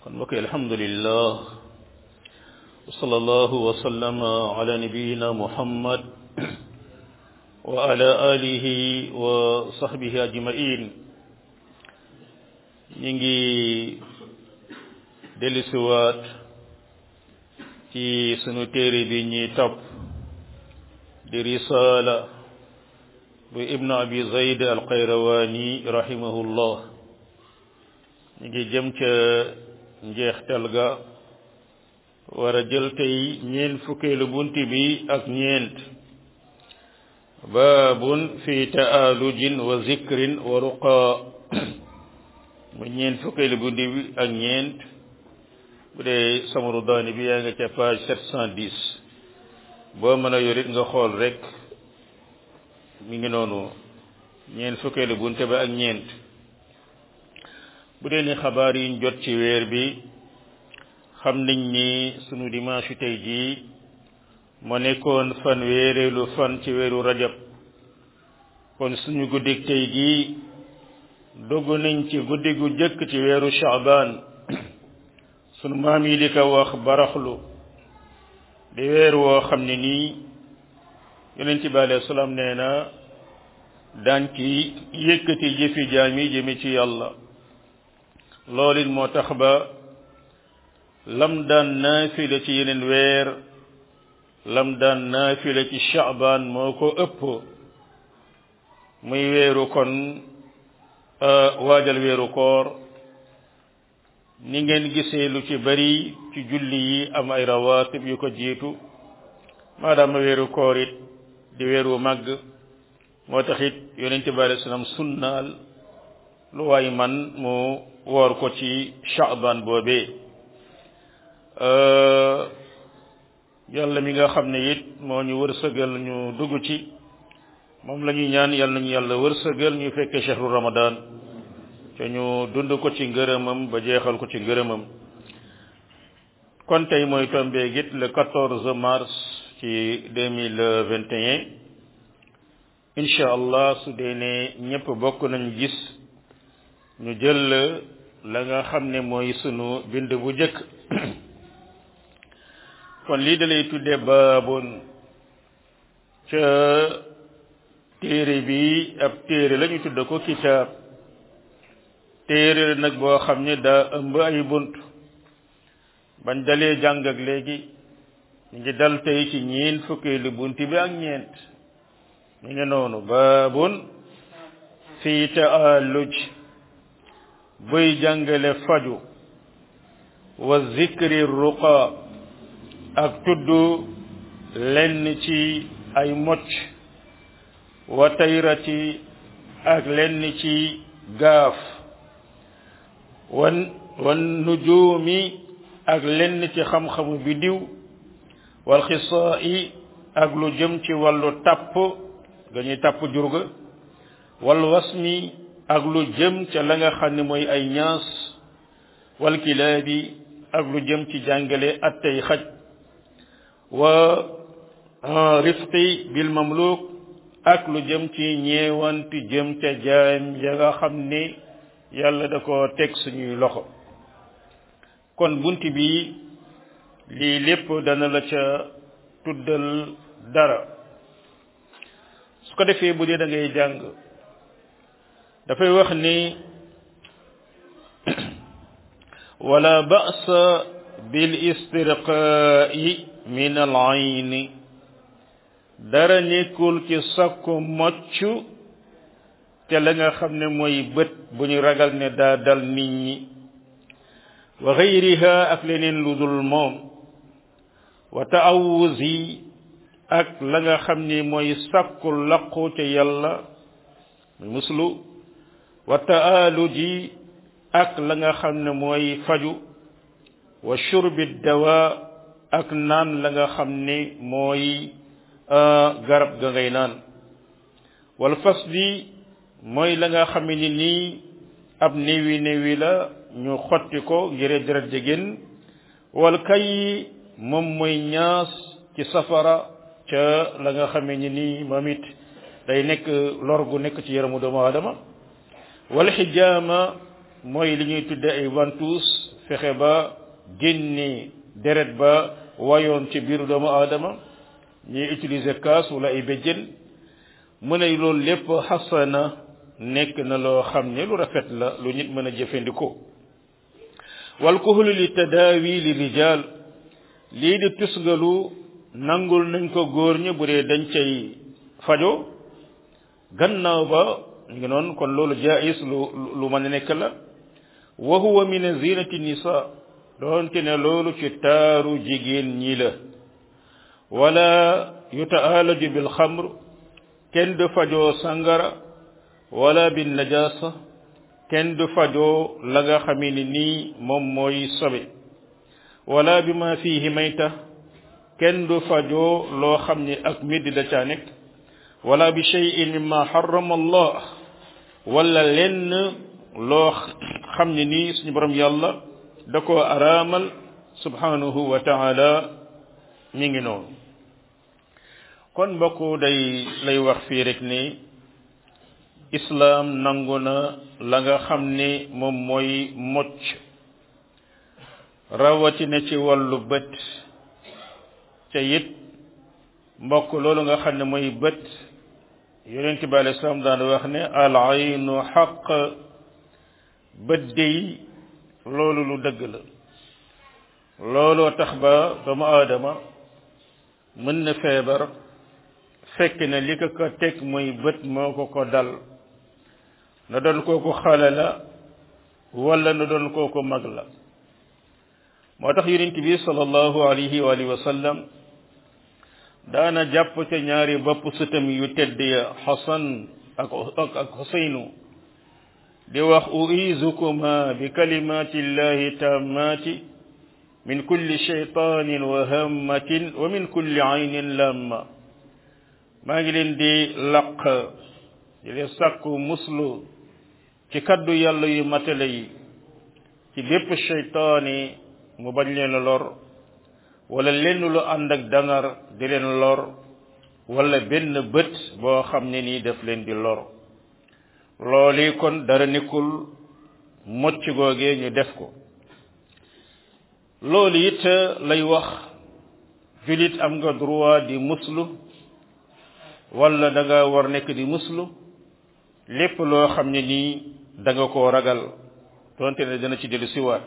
kon mbokk alhamdulillah wa sallallahu wa sallama ala nabiyina muhammad wa ala alihi wa sahbihi ajmain ñi ngi dellusiwaat ci sunu téere bi ñuy topp di risala bu ibnu abi zayd alqayrawani rahimahullah ñu ngi jëm ca njeextal ga war a jël tey ñeent fukkeelu bunt bi ak ñeent baabun fi taalujin wa zikrin wa ruqa mu ñeent fukkeelu bunt bi ak ñeent bu dee samaru daani bi yaa nga ca page sept cent dix boo mën a yorit nga xool rek mi ngi noonu ñeent fukkeelu bunt ba ak ñeent bu dee ni xabaar yiñ jot ci weer bi xam nañ ni sunu dimanche tey jii moo nekkoon fan weereelu fan ci weeru rajab kon suñu guddik tey jii dogg nañ ci guddi gu jëkk ci weeru shaabaan sunu maam yi di ko wax baraxlu di weer woo xam ne nii yonent bi alayhi salaam nee na daan ci yëkkati jëfi jaam yi jëme ci yàlla loolu it moo tax ba lam daan naafila ci yeneen weer lam daan naafila ci shaabaan moo ko ëpp muy weeru kon waajal weeru koor ni ngeen gisee lu ci bari ci julli yi am ay rawaatib yu ko jiitu maadaama weeru koor it di weeru màgg moo tax it yonente bi alei salaam sunnaal lu waay man mu woor ko ci shaaban boobee yàlla mi nga xam ne it moo ñu wërsëgal ñu dugg ci moom la ñuy ñaan yàlla nañu yàlla wërsëgal ñu fekkee chehru ramadan te ñu dund ko ci ngërëmam ba jeexal ko ci ngërëmam kon tey mooy tombé git le 14 mars ci 2021 incha allah su dee ne ñëpp bokk nañu gis ñu jël la nga xam ne mooy sunu bind bu jëkk kon lii da lay tudde baabun ca téere bi ab téere la ñu tudde ko kitaab téere nag boo xam ne daa ëmb ay bunt bañ dalee jàng ak léegi ñu ngi dal tey ci ñeent fukkeelu bunt bi ak ñeent ñu ngi noonu baabun fii taalluj buy jàngale faju wa zikri ruqa ak tudd lenn ci ay mocc wa tayrati ak lenn ci gaaf wan wan nujuumi ak lenn ci xam-xamu bidiw wal xisaa'i ak lu jëm ci wàllu tàpp ga ñuy tàpp jurga wal wasmi ak lu jëm ca la nga xam ne mooy ay ñaas wal kilaabi ak lu jëm ci jàngale attey xaj wa rifqi bil mamluk ak lu jëm ci ñeewanti jëm ca jaam ya nga xam ne yàlla da ko teg suñuy loxo kon bunt bi lii lépp dana la ca tuddal dara su ko defee bu dee da ngay jàng dafay wax ni wala ba'sa bil istirqaa'i min al ayni dara nekkul ci sakku mocc te la nga xam ne mooy bët bu ñu ragal ne daa dal nit ñi wa xayriha ak leneen lu dul moom wa taawuzi ak la nga xam ne mooy sakku laqu ca yàlla muy muslu wa taaluji ak la nga xam ne mooy faju wa shurbi dawa ak naan la nga xam ne mooy garab ga ngay naan wal fasli mooy la nga xam ne nii ab néewi néewi la ñu xotti ko ngir deret jigéen wal kay moom mooy ñaas ci safara ca la nga xamee ni nii moom it day nekk lor gu nekk ci yaramu doomu aadama wal xijaama mooy li ñuy tudde ay ventouse fexe ba génne deret ba wayoon ci biiru doomu aadama ñuy utiliser kaas wala ay béjjën mu ne loolu lépp xasana nekk na loo xam ne lu rafet la lu nit mën a jëfandikoo wal kuhlu li tadaawi li rijal lii di tusngalu nangul nañ ko góor ñi bu dee dañ cay fajo gannaaw ba ngi noonu kon loolu jaayis lu lu mën a nekk la wa huwa min zinati nisa doonte ne loolu ci taaru jigéen ñi la wala yutaalaju bil xamr kenn du fajoo sangara wala bin najasa kenn du fajoo la nga xamee ni nii moom mooy sobe wala bi ma fihi mayta kenn du fajoo loo xam ni ak middi da caa nekk wala bi cheyin mimma harrama allah wala lenn loo xam ne nii suñu borom yàlla da koo araamal subhanahu wa taala mi ngi noonu kon mbokk day lay wax fii rek ni islaam nangu na la nga xam ni moom mooy mocc rawatina ci wàllu bët ca it mbokk loolu nga xam ne mooy bët yonent bi alei salaam daan wax ne al aynu xaq bët dey loolu lu dëgg la looloo tax ba doomu aadama mën na feebar fekk ne li ko ko teg mooy bët moo ko ko dal na doon kooku xale la wala na doon kooku mag la moo tax yonent bi sallallahu alayhi wa alihi wa sallam daana jàpp ca ñaari bopp sëtam yu tedd ya xasan ak ak ak xuseynu di wax uizukuma bi kalimati llahi tammati min kulli shaytanin wa hammatin wa min kulli aynin lamma maa ngi leen di laq di leen sàkku muslu ci kaddu yàlla yu matale yi ci bépp shaytaani mu bañ leen a lor wala lenn lu ànd ak dangar di leen lor wala benn bët boo xam ne nii daf leen di lor loolu kon dara nekkul mocc googee ñu def ko loolu it lay wax julit am nga droit di muslu wala da nga war nekk di muslu lépp loo xam ne nii da nga koo ragal donte ne dana ci dellu siwaat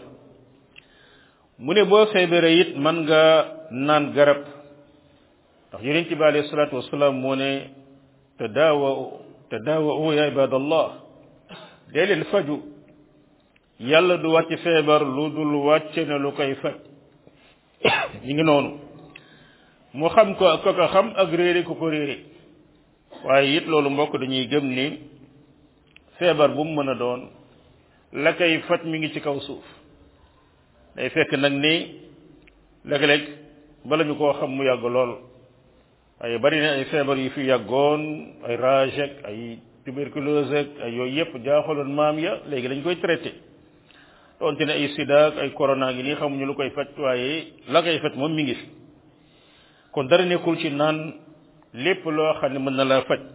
mu ne boo feebaree it man nga naan garab ndax yonent bi alayhi salaatu wasalaam moo ne tadaawa tadaawa ya ibadallah dee leen faju yàlla du wàcc feebar lu dul wàcce na lu koy faj ñu ngi noonu mu xam ko ko ko xam ak réere ku ko réere waaye it loolu mbokk dañuy gëm ni feebar bu mu mën a doon la koy faj mi ngi ci kaw suuf day fekk nag ni léeg-léeg bala ñu koo xam mu yàgg lool ay bari na ay feebar yu fi yàggoon ay rage ak ay tuberculose ak ay yooyu yëpp jaaxaloon maam ya léegi dañ koy traité doonte ne ay sida ak ay corona ngi nii xamuñu lu koy faj waaye la koy faj moom mi ngi fi kon dara nekkul ci naan lépp loo xam ne mën na la faj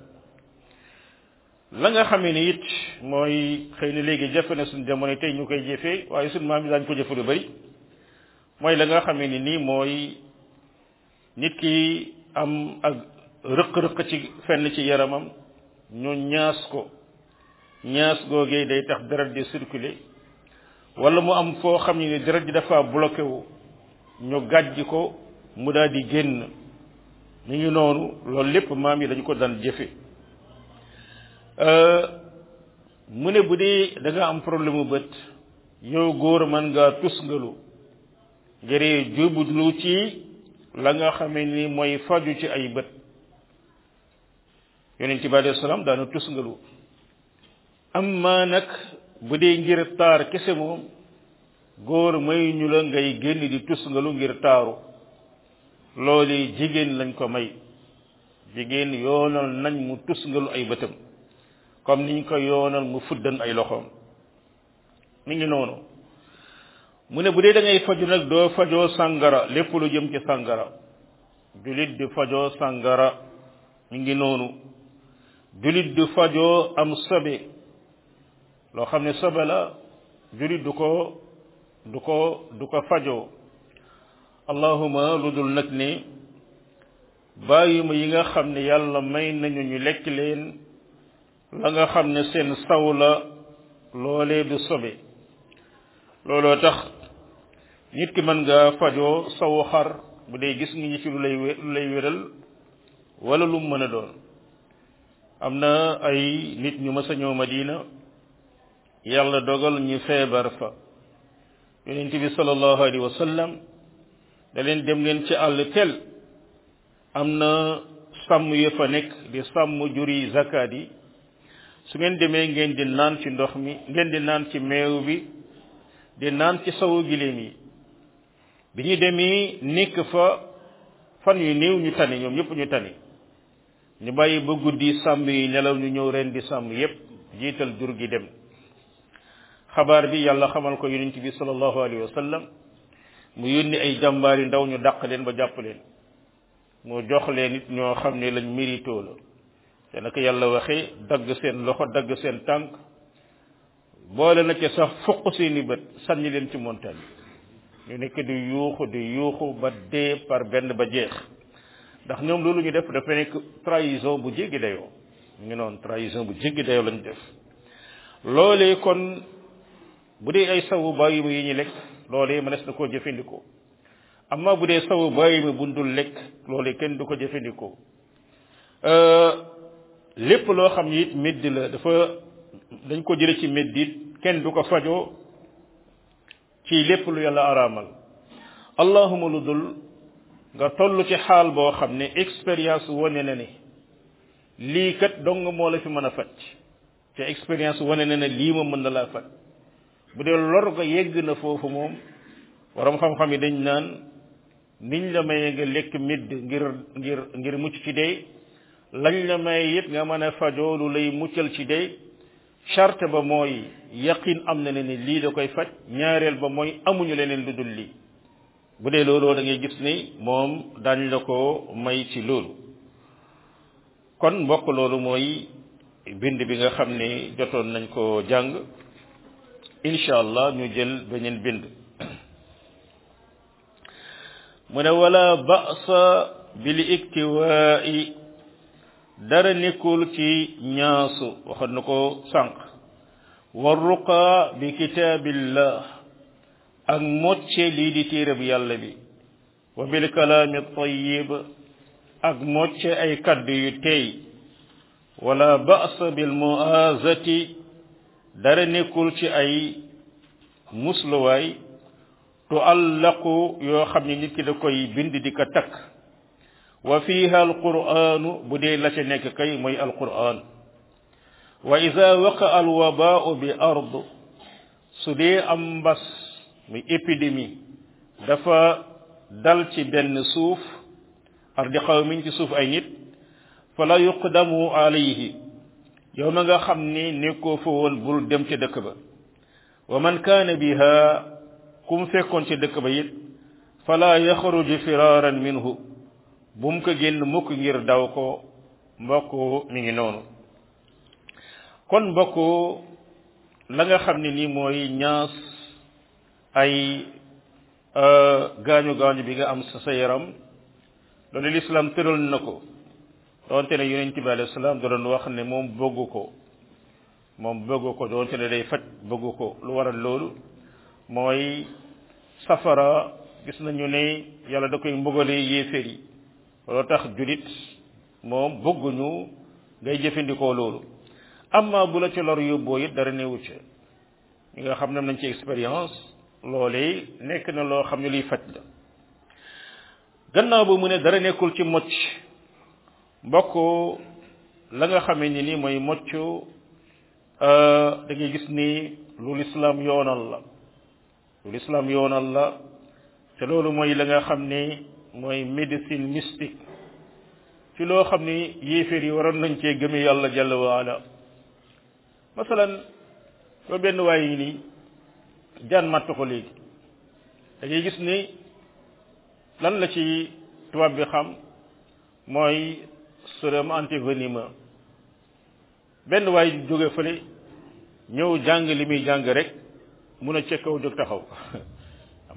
la nga xamee ni it mooy xëy na léegi jafe na suñ jamono tey ñu koy jëfee waaye suñ maam yi daañu ko jëfe lu bari mooy la nga xamee ni nii mooy nit ki am ak rëq-rëq ci fenn ci yaramam ñu ñaas ko ñaas googee day tax deret di circuler wala mu am foo xam ne ni deret ji dafa bloqué wu ñu gàjj ko mu daal di génn mi ngi noonu loolu lépp maam yi dañu ko daan jëfe mu ne bu dee da nga am problème mu bët yow góor man ngaa tusngalu ngir jublu ci la nga xamee ni mooy faju ci ay bët yonent bi alayhi salaam daana tusngalu amma nag bu dee ngir taar kese moom góor may ñu la ngay génn di tusngalu ngir taaru loolu jigéen lañ ko may jigéen yoonal nañ mu tusngalu ay bëtam comme niñ ko yoonal mu fuddan ay loxoom mi ngi noonu mu ne bu dee da ngay faju nag doo fajoo sàngara lépp lu jëm ci sàngara julit di fajoo sàngara mi ngi noonu julit di fajoo am sobe loo xam ne sobe la julit du ko du ko du ko fajoo allahuma lu dul nag ni bàyyima yi nga xam ne yàlla may nañu ñu lekk leen la nga xam ne seen saw la loolee du sobe looloo tax nit ki mën nga fajoo sawu xar bu dee gis nga ñi ci lu lay lu lay wéral wala lu mën a doon am na ay nit ñu mës a ñëw Madina yàlla dogal ñu feebar fa yonent bi sallallahu alayhi wa sallam da leen dem leen ci àll tel am na sàmm yu fa nekk di sàmm juri zakat yi su ngeen demee ngeen di naan ci ndox mi ngeen di naan ci meew bi di naan ci sawu giléem yi bi ñu demee nekk fa fan yu néew ñu tani ñoom ñëpp ñu tani ñu bàyyi ba guddi sàmm yi nelaw ñu ñëw ren di sàmm yépp jiital jur gi dem xabaar bi yàlla xamal ko yonent bi sallallahu alayhi wa sallam mu yónni ay jàmbaari ndaw ñu dàq leen ba jàpp leen mu jox leen nit ñoo xam ne lañ mérito la te naka yàlla waxee dagg seen loxo dagg seen tànk boole na ci sax fuq seeni bët sànni leen ci montagne ñu nekk di yuuxu di yuuxu ba dee par benn ba jeex ndax ñoom loolu ñu def dafa nekk trahison bu jéggi dayoo ñu noonu trahison bu jéggi dayoo lañ def loolee kon bu dee ay sawu bàyyi ma yi ñu lekk loolee mënees na koo jëfandikoo amma bu dee sawu bàyyi ma bundul lekk loolee kenn du ko jëfandikoo lépp loo xam ni it médd la dafa dañ ko jële ci médd it kenn du ko fajoo ci lépp lu yàlla araamal allahuma lu dul nga toll ci xaal boo xam ne expérience wane na ne lii kat dong moo la fi mën a faj te expérience wane na ne lii ma mën na laa faj bu dee lor nga yegg na foofu moom waram xam-xam yi dañ naan niñ la maye nga lekk midd ngir ngir ngir mucc ci dee lañ la maye it nga mën a fajoo lu lay muccal ci dee charte ba mooy yaqin am na ne ni lii da koy faj ñaareel ba mooy amuñu leneen lu dul lii bu dee looloo da ngay gis ni moom dañ la ko may ci loolu kon mbokk loolu mooy bind bi nga xam ne jotoon nañ ko jàng incha allah ñu jël beneen bind mu ne wala ba'sa bil iktiwaa'i dara nekkul ci ñaasu waxoon na ko sànq wa ruqa bi kitaabillah ak mocce lii di téereb yàlla bi wa bil kalaami tayyib ak mocce ay kaddu yu teey wala ba'sa bil mu'azati dara nekkul ci ay musluwaay tuallaqu yoo xam ne nit ki da koy bind di ko takk wa fiha alquranu bu dee la ca nekk kay mooy alquran wa ida waqa alwabaau bi ard su dee am mbas muy épidémie dafa dal ci benn suuf ardi xawmin ci suuf ay nit fala yuqdamu alayhi yow ma nga xam ni nekkoo fa woon bul dem ca dëkk ba wa man kaana biha ku mu fekkoon ca dëkk ba it fala yaxruju firaran minhu bu mu ko génn mukk ngir daw ko mbokk mi ngi noonu kon mbokk la nga xam ne nii mooy ñaas ay gaañu gaañu bi nga am sa sa yaram loolu lislaam tëral na ko doonte ne yonent bi alayhi salaam da doon wax ne moom bëggu ko moom bëggu ko doonte ne day faj bëggu ko lu waral loolu mooy safara gis nañu ne yàlla da koy mbugalee yéeféer yi loolu tax julit moom bëgguñu ngay jëfandikoo loolu amma bu la ci lor yóbboo it dara newu ci ñi nga xam ne am nañ ci expérience loolee nekk na loo xam ne liy faj la gannaaw ba mu ne dara nekkul ci mocc mbokk la nga xamee ni ni mooy mocc da ngay gis ni lu lislaam yoonal la lu lislaam yoonal la te loolu mooy la nga xam ne mooy médecine mystique ci loo xam ni yéeféer yi waroon nañ cee gëme yàlla jalla waala masalan soo benn waay yi nii jaan màtt ko léegi da ngay gis ni lan la ci tubaab bi xam mooy sérum antivenimeux benn waay jóge fële ñëw jàng li muy jàng rek mun a ca kaw jóg taxaw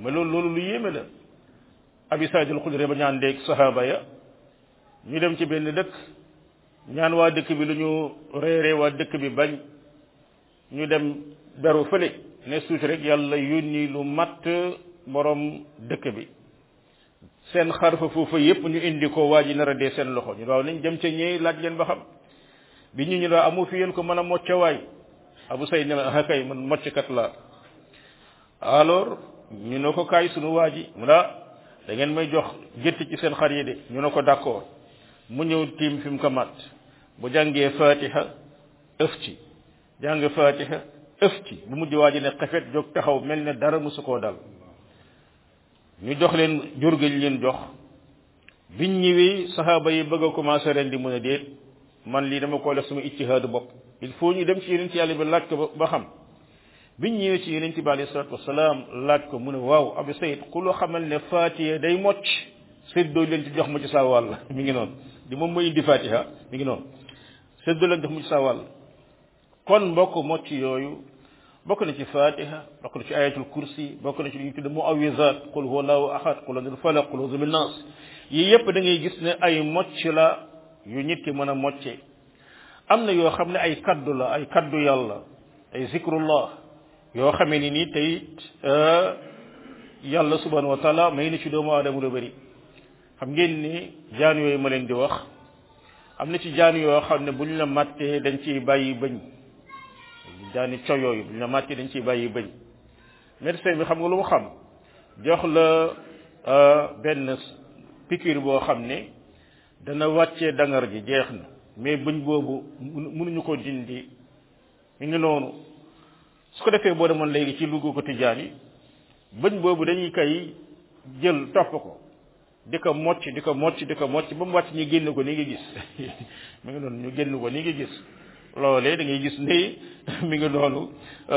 mais loolu loolu lu yéeme la abi saïd al xudri ba ñaan déeg sahaba ya ñu dem ci benn dëkk ñaan waa dëkk bi lu ñu reere waa dëkk bi bañ ñu dem beru fële ne suuti rek yàlla yónni lu matt borom dëkk bi seen xarfa foofa yépp ñu indi ko waa ji nar a dee seen loxo ñu waaw nañ dem ca ñëy laaj leen ba xam bi ñu ñu daa amu fi yéen ko mën a mocca waay abu say ne la ah kay man mocckat laa alors ñu ne ko kaay sunu waa ji mu daa da ngeen may jox gétt ci seen xar yi de ñu ne ko d'accord mu ñëw tiim fi mu ko mat bu jàngee fatiha ëf ci jàng fatiha ëf ci bu mujj waa ji ne xefet jóg taxaw mel ne dara musu koo dal ñu jox leen jur gi leen jox biñ ñëwee saxaaba yi bëgg a commencé ren di mën a déet man lii dama ko def sama ijtihaadu bopp il faut ñu dem ci yeneen ci yàlla bi laaj ko ba xam biñ ñëwee ci yeneen bi alayhi salatu wasalaam laaj ko mu ne waaw abu sayid ku loo xamal ne fatiha day mocc séddoo leen ci jox ma ci saa wàll mi ngi noonu di moom mooy indi fatiha mi ngi noonu séddoo leen jox ma ci saa wàll kon mbokk mocc yooyu bokk na ci fatiha bokk na ci ayatul kursi bokk na ci li ñu tudde muawizat qul huwa allahu ahad qul anil falaq qul auzu bin nas yii yépp da ngay gis ne ay mocc la yu nit ki mën a mocce am na yoo xam ne ay kaddu la ay kaddu yàlla ay zikrullah yoo xamee ni nii tey yàlla subhanahu wa taala may na ci doomu aadama lu bëri xam ngeen ni jaan yooyu ma leen di wax am na ci jaan yoo xam ne bu ñu la màttee dañ ciy bàyyi bëñ jaani co yooyu bu ñu la màttee dañ ciy bàyyi bëñ médecin bi xam nga lu mu xam jox la benn piqûre boo xam ne dana wàccee dangar ji jeex na mais bëñ boobu mënuñu ko dindi mi ngi noonu su ko defee boo demoon léegi ci Louga ko tijaan yi bëñ boobu dañuy kay jël topp ko di ko mocc di ko mocc di ko mocc ba mu wàcc ñu génn ko ni ngi gis mi ngi noonu ñu génn ko ni ngi gis loolee da ngay gis ni mi ngi noonu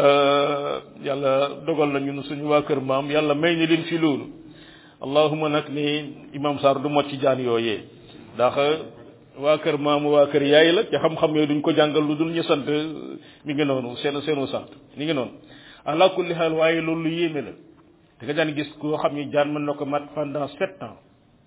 yàlla dogal na ñun suñu waa kër maam yàlla may ni leen fi loolu allahuma nag ni imam Sarr du mocc jaan yooyee ndax waa kër maamu waa kër yaay la ca xam-xam yooyu duñ ko jàngal lu dul ñu sant mi ngi noonu seen seenu sant mi ngi noonu ala kulli xaal waaye loolu lu yéeme la da nga daan gis koo xam ni jaan mën na ko mat pendant sept ans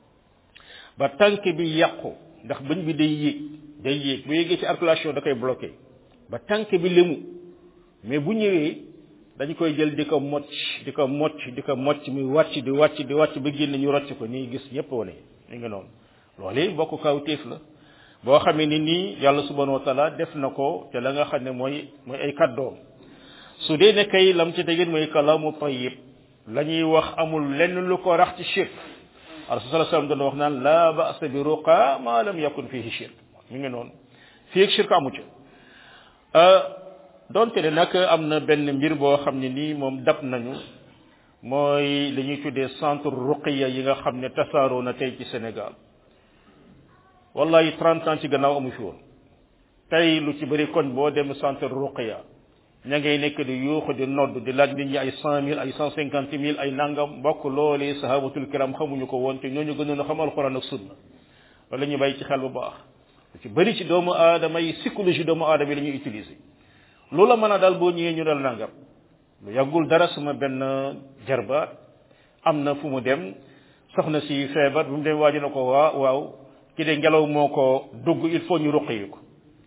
ba tànk bi yàqu ndax bëñ bi day yéeg day yéeg bu yéegee ci articulation da koy bloqué ba tànk bi lemu mais bu ñëwee dañ koy jël di ko mocc di ko mocc di ko mocc muy wàcc di wàcc di wàcc ba génn ñu rocc ko nii gis ñëpp wane mi ngi noonu loolu bokk kaw téef la boo xamee ni nii yàlla subhanahu wa taala def na ko te la nga xam ne mooy mooy ay kàddoom su dee ne kay lam ci tegin mooy kalaamu tayyib la ñuy wax amul lenn lu ko rax ci shirk rasul sallallahu alayhi wasallam doon wax naan la ba'sa bi ruqa ma lam yakun fihi shirk mi ngi noonu fii ak shirk amu ca donte ne nag am na benn mbir boo xam ne nii moom dab nañu mooy li ñuy tuddee centre ruqiya yi nga xam ne tasaaroo na tey ci Sénégal wallahi trente ans ci gannaaw amu fi woon tey lu ci bëri koñ boo dem centre ruqiya ña ngay nekk di yuuxu di nodd di laaj nit ñi ay cent mille ay cent cinquante mille ay nangam mbokk loolee sahabatul kiram xamuñu ko woon te ñooñu gënoon a xam alquran ak sunna wala ñu bàyyi ci xel bu baax lu ci bëri ci doomu aadama yi psychologie doomu aadama yi la ñuy utiliser loola mën a daal boo ñëwee ñu dal nangam lu yàggul dara sama benn jarbaat am na fu mu dem soxna si feebar bu mu dem waaji na ko waa waaw ki de ngelaw moo ko dugg il faut ñu ruqi ko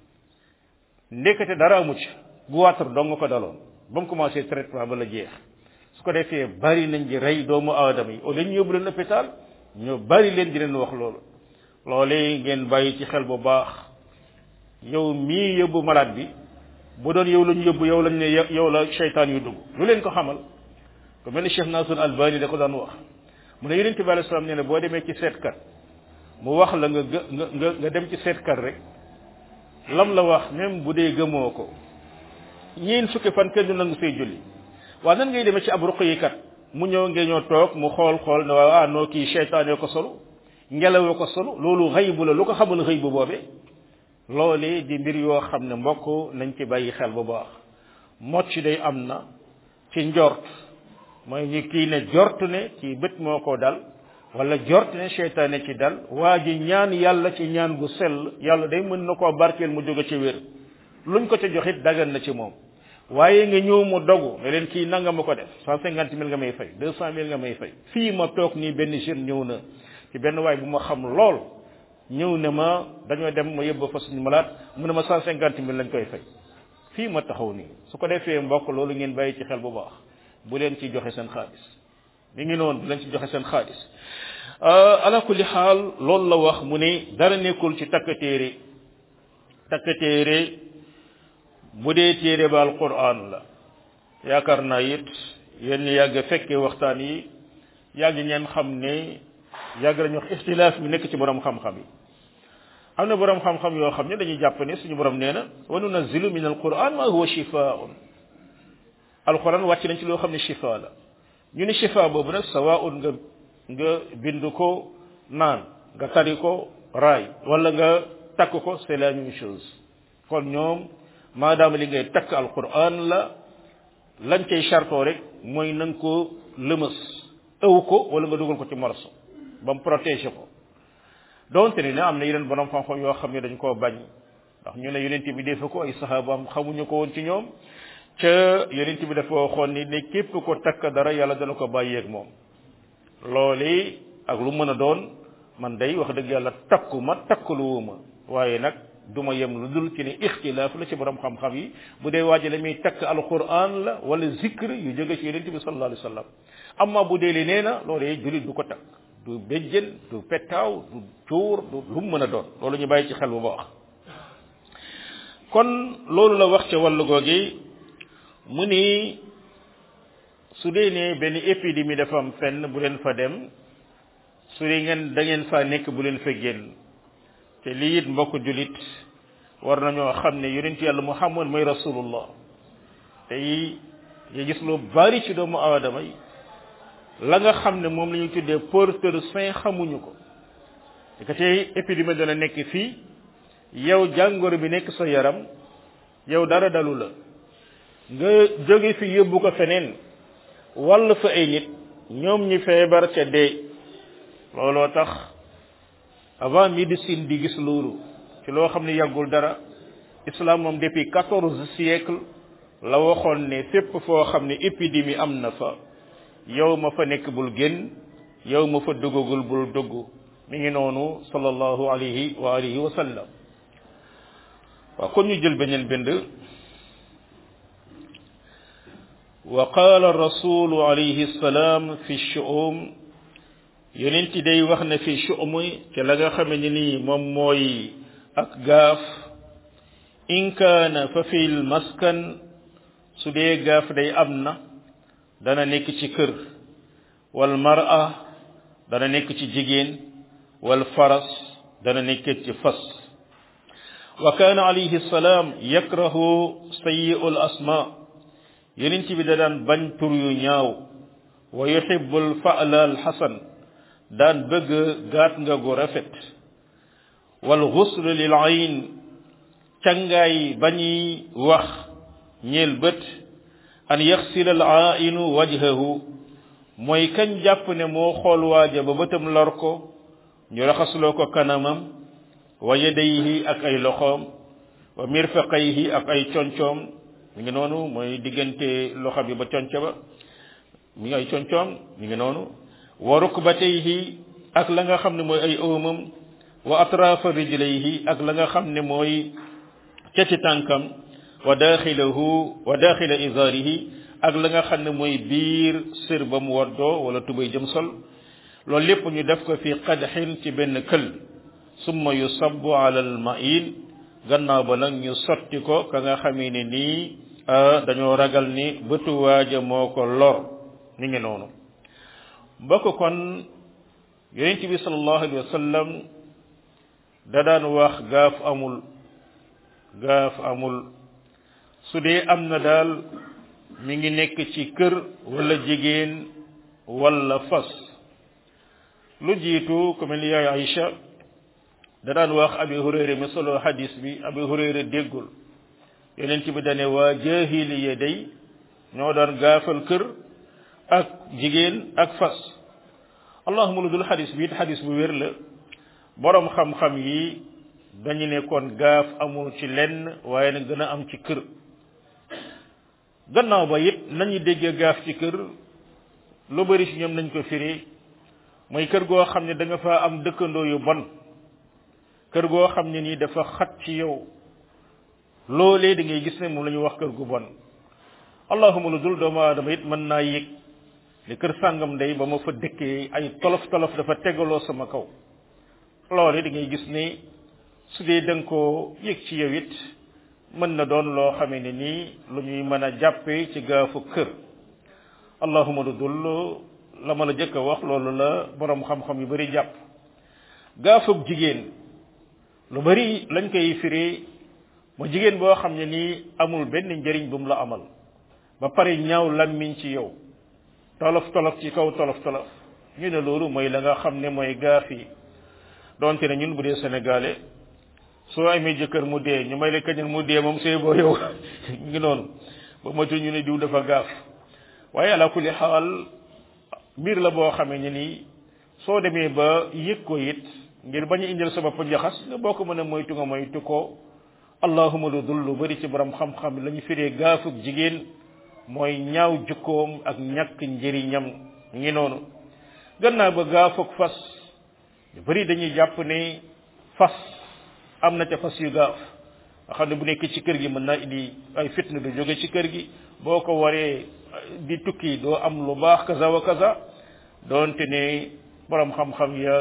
ndekete dara amu ci guwaatar dong nga ko daloon ba mu commencé traitement ba la jeex su ko defee bari nañ di rey doomu aadama yi au lieu ñu yóbbu leen hôpital ñu bari leen di leen wax loolu loolee ngeen bàyyi ci xel bu baax yow mii yóbbu malade bi bu doon yow la ñu yóbbu yow lañ ne yow la seytaan yu dugg lu leen ko xamal ku mel ni Cheikh Nasrul Albani da ko daan wax mu ne yonent bi alayhi salaam nee na boo demee ci seetkat mu wax la nga nga nga nga dem ci seetkat rek lam la wax même bu dee gëmoo ko ñeen fukki fan kenn du nangu say julli waaw nan ngay demee ci ab ruqyikat mu ñëw ngeen ñoo toog mu xool xool ne waaw ah noo kii seytaane ko solu ngelaw ko solu loolu xëybu la lu ko xamul xëy bu boobee loolee di mbir yoo xam ne mbokk nañ ci bàyyi xel bu baax mocc day am na ci njort mooy ñu kii ne jort ne ci bët moo ko dal wala jort ne seytaane ci dal waa ji ñaan yàlla ci ñaan gu sell yàlla day mën na koo barkeel mu jóge ci wér luñ ko ca joxit dagan na ci moom waaye nga ñëw mu dogu ne leen kii nanga ma ko def cent cinquante mille nga may fay deux cent mille nga may fay fii ma toog nii benn jeune ñëw na ci benn waay bu ma xam lool ñëw ne ma dañoo dem ma yóbbu fa suñu malaat mu ne ma cent cinquante mille lañ koy fay fii ma taxaw nii su ko defee mbokk loolu ngeen bàyyi ci xel bu baax bu leen ci joxe seen xaalis mi ngi noonu bu leen ci joxe seen xaalis ala kulli xaal loolu la wax mu ne dara nekkul ci takk téere takk téere bu dee téere ba alquran la yaakaar naa it yéen yàgg fekkee waxtaan yi yàgg ngeen xam ne yàgg nañu wax ixtilaaf bi nekk ci borom xam-xam yi am na borom xam-xam yoo xam ne dañuy jàpp ne suñu borom nee na wa nunazzilu min alquran ma huwa shifaun alquran wàcc nañ ci loo xam ne shifa la ñu ne shifa boobu nag sawaun nga nga bind ko naan nga tari ko raay wala nga takk ko c'est la même chose kon ñoom maadaama li ngay takk alquran la lañ cay chartoo rek mooy na nga ko lëmës ëw ko wala nga dugal ko ci morso ba mu protéger ko donte ni ne am na yeneen borom xam-xam yoo xam ne dañ koo bañ ndax ñu ne yonent bi defe ko ay saxaabaam xamuñu ko woon ci ñoom ca yonent bi dafa waxoon ni ne képp ko takk dara yàlla dana ko bàyyeeg moom loolu ak lu mën a doon man day wax dëgg yàlla takku ma takkaluwuma waaye nag duma yem lu dul ci ne ixtilaaf la ci borom xam-xam yi bu dee waaji la muy takk alquran la wala zikr yu jóge ci yonent bi sallallahu alayhi wa sallam amma bu dee li nee na loolu julit du ko takk du béjjën du pettaaw du cuur du lu mu mën a doon loolu ñu bàyyi ci xel bu baax kon loolu la wax ca wàllu googi mu ni su dee ne benn épidémie dafa am fenn bu leen fa dem su dee ngeen da ngeen fa nekk bu leen fa génn te lii it mbokk julit war nañoo xam ne yonent yàlla muhammad mooy rasulullah te yi nga gis lu bari ci doomu aadama yi la nga xam ne moom la ñuy tuddee porteur sain xamuñu ko te tey épidémie dana nekk fii yow jàngoro bi nekk sa yaram yow dara dalu la nga jóge fi yóbbu ko feneen wàll fa ay nit ñoom ñi feebar ca dee looloo tax avant médecine di gis loolu ci loo xam ne yàggul dara islam moom depuis quatorze siècle la waxoon ne fépp foo xam ne épidémie am na fa yow ma fa nekk bul génn yow ma fa duggagul bul dugg mi ngi noonu sallallahu alayhi wa alihi wa sallam waaw kon ñu jël beneen bind wa qaala rasulu alayhi salaam fi shu'um yonent day wax na fi shu'um ci la nga xame ne nii moom mooy ak gaaf in kaana fa fil maskan su dee gaaf day am na dana nekk ci kër wal mar'a dana nekk ci jigéen wal faras dana nekk ci fas wa kaana alayhi salaam yakrahu sayyi'ul asma yonent bi da daan bañ tur yu ñaaw wa yuhibbul fa'la al hasan daan bëgg gaat nga gu rafet wal ghusl lil ayn cangaay bañuy wax ñeel bët an yaxsila al ainu wajhahu mooy kañ jàpp ne moo xool waaja ba bëtam lor ko ñu raxasloo ko kanamam wa yadayhi ak ay loxoom wa mirfaqayhi ak ay concoom mi ngi noonu mooy diggante loxo bi ba conco ba mi ngi ay concoom mi ngi noonu wa rukbatayhi ak la nga xam ne mooy ay ëwmam wa atrafa rijlayhi ak la nga xam ne mooy cati tànkam wa daxilahu wa daxila izarihi ak la nga xam ne mooy biir sër ba mu waddoo wala tubay jëm sol loolu lépp ñu def ko fi qadxin ci benn kël summa yusabbu ala al ma'in gannaaw ba nag ñu sotti ko ka nga xamee ne nii dañoo ragal ni bëtu waaja moo ko lor mi ngi noonu mbokk kon yonent bi sallallahu alayhi wa sallam da daan wax gaaf amul gaaf amul su dee am na daal mi ngi nekk ci kër wala jigéen wala fas lu jiitu ku mel ni yaay Aïcha da daan wax abi hurayra mi solo hadis bi abi hurayra déggul yonent bi dane waa jahiliya day ñoo daan gaafal kër ak jigéen ak fas allahuma lu dul hadis bi it hadis bu wér la borom xam-xam yi dañu ne kon gaaf amul ci lenn waaye nag gën a am ci kër gannaaw ba it nañu déggee gaaf ci kër lu bari ci ñoom nañ ko firi mooy kër goo xam ne da nga fa am dëkkandoo yu bon kër goo xam ne nii dafa xat ci yow loolee da ngay gis ne moom la ñu wax kër gu bon allahuma lu dul doomu aadama it mën naa yëg ne kër sàngam day ba ma fa dëkkee ay tolof tolof dafa tegaloo sama kaw loole da ngay gis ne su dee da nga koo yëg ci yow it mën na doon loo xamee ne nii lu ñuy mën a jàppee ci gaafu kër allahuma lu dul la ma la jëkk a wax loolu la borom xam-xam yu bari jàpp gaafug jigéen lu bari lañ koy firi mu jigéen boo xam ne nii amul benn njëriñ bu mu la amal ba pare ñaaw lammiñ ci yow tolof tolof ci kaw tolof tolof ñu ne loolu mooy la nga xam ne mooy gaaf yi donte ne ñun bu dee sénégalais soo amee jëkkër mu dee ñu may la kañal mu dee moom see boo yow ngi noonu ba matul ñu ne diw dafa gaaf waaye ala kulli xaal mbir la boo xamee ne nii soo demee ba yëg ko it ngir bañ a indil sa bopp njaxas nga boo ko mën a moytu nga moytu ko allahuma lu dul lu bari ci borom xam-xam la ñu firee gaafug jigéen mooy ñaaw jukkoom ak ñàkk njëriñam ngi noonu gannaaw ba gaafug fas ñu bari dañuy jàpp ne fas am na ca fas yu gaaf nga xam ne bu nekk ci kër gi mën naa indi ay fitna du jóge ci kër gi boo ko waree di tukki doo am lu baax kaza wa kaza doonte ne borom xam-xam ya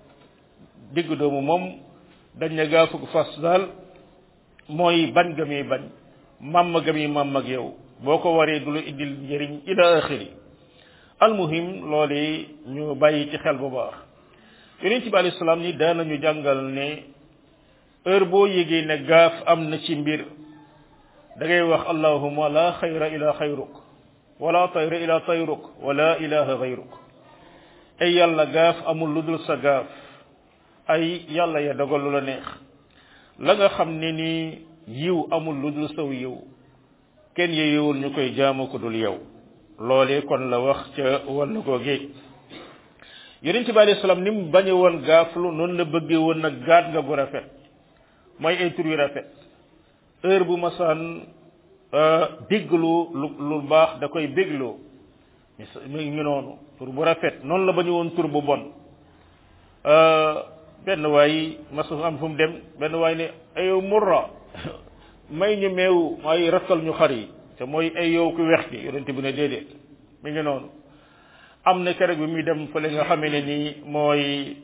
digg doomu moom dañ ne gaafug fas daal mooy bañ ga muy bañ màmm ga muy màmm ak yow boo ko waree du la indil njëriñ ila axiri almuhim loolu ñu bàyyi ci xel bu baax yonent bi alayhi salaam ni daanañu jàngal ne heure boo yégee ne gaaf am na ci mbir da ngay wax allahuma la xayra ila xayruk wala tayra ila tayruk wala ilaha gayruk ay yàlla gaaf amul lu dul sa gaaf ay yàlla ya dogal lu la neex la nga xam ne ni yiw amul lu dul saw yiw kenn yeyewul ñu koy jaamu ko dul yow loolee kon la wax ca wàllu googee yonent bi alayhi salaam ni mu bañe woon gaaflu noonu la bëggee woon nag gaat nga bu rafet mooy ay tur yu rafet heure bu masaan dégglu lu lu baax da koy bégloo mu ngi noonu tur bu rafet noonu la bañu woon tur bu bon benn waay masu am fu mu dem benn waay ne ayow murra may ñu meew may rakkal ñu xar yi te mooy ay yow ku weex ki yonente bi ne déedéet mi ngi noonu am na keroog bi muy dem fële nga xamee ne nii mooy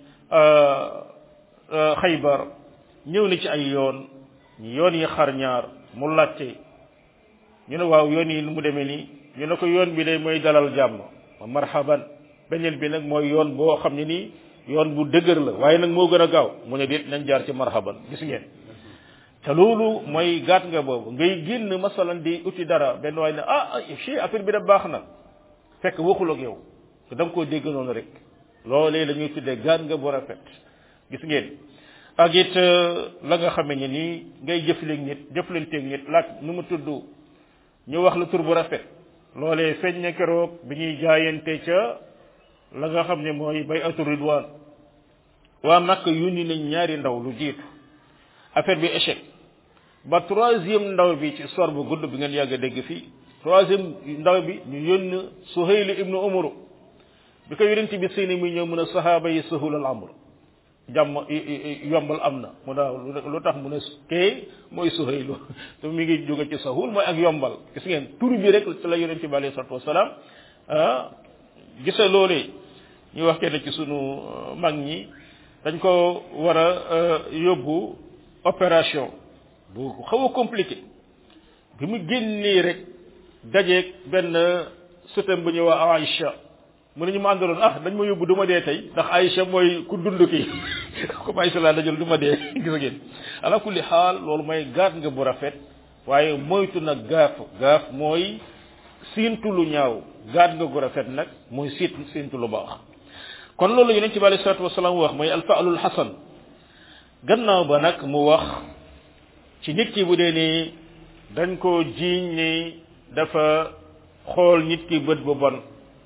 xaybar ñëw na ci ay yoon ñu yoon yi xar ñaar mu laajte ñu ne waaw yoon yi nu mu demee nii ñu ne ko yoon bi day mooy dalal jàmm marhaban beneen bi nag mooy yoon boo xam ne nii yoon bu dëgër la waaye nag moo gën a gaaw mu ne déet nañ jaar ci marhaban gis ngeen te loolu mooy gaat nga boobu ngay génn masalan di uti dara benn waaye ne ah chi affaire bi da baax na fekk waxul ak yow te da nga koo dégg noonu rek loolee la ñuy tuddee gaat nga bu rafet gis ngeen ak it la nga xamee ne nii ngay jëfleeg nit jëflanteeg nit laaj nu mu tudd ñu wax la tur bu rafet loolee feeñ na keroog bi ñuy jaayante ca la nga xam ne mooy bay atu ridwaan waa Makk yónni nañ ñaari ndaw lu jiitu affaire bi échec ba troisième ndaw bi ci histoire bu gudd bi ngeen yàgg a dégg fii troisième ndaw bi ñu yónn Suhayl ibnu Umar bi ko yonent bi seeni muy ñëw mun a sahaaba yi sahul al amr jàmm yombal am na mu daaw lu tax mu ne kee mooy Suhaylu te mi ngi jóge ci sahul mooy ak yombal gis ngeen tur bi rek ci la yonent bi alayhi salatu wasalaam ah gisa loolee ñu wax kenn ci sunu mag ñi dañ ko war a yóbbu opération bu xaw a compliqué bi mu génnee rek dajeeg benn sëtam bu ñuy wax Aïcha mu ne ñu ma àndaloon ah dañ ma yóbbu du ma dee tey ndax Aïcha mooy ku dund ki comme Aïcha laa dajal du ma dee gis ngeen ala kulli xaal loolu mooy gaat nga bu rafet waaye moytu nag gaaf gaaf mooy siintu lu ñaaw gaat nga gu rafet nag mooy siit siintu lu baax kon loolu yonent bi alayhi salaatu wasalaam wax mooy alfaalul xasan gannaaw ba nag mu wax ci nit ki bu dee ni dañ koo jiiñ ni dafa xool nit ki bët bu bon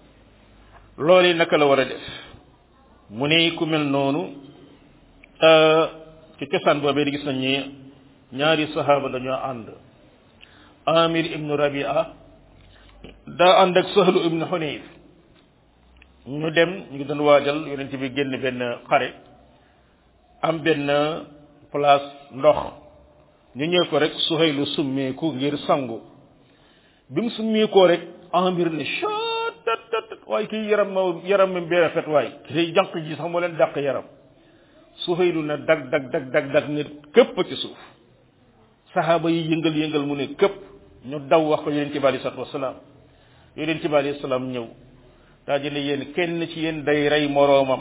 loolu naka la war a def mu ne ku mel noonu ci cosaan boobee di gis nañ ni ñaari sahaaba dañoo ànd amir ibnu rabia daa ànd ak sahlu ibnu xunayf ñu dem ñu ngi doon waajal yonent bi génn benn xare am benn place ndox ñu ñëw ko rek suhaylu summeeku ngir sangu bi mu summeekoo rek ambir ne chat waaye kii yaram ma yaram mi bee rafet waay kii jànq ji sax moo leen dàq yaram suhaylu na dag dag dag dag dag ne këpp ci suuf saxaaba yi yëngal yëngal mu ne këpp ñu daw wax ko yonent bi alei salatu wasalaam yonent bi alei salaam ñëw daa ji ne yéen kenn ci yéen day rey moroomam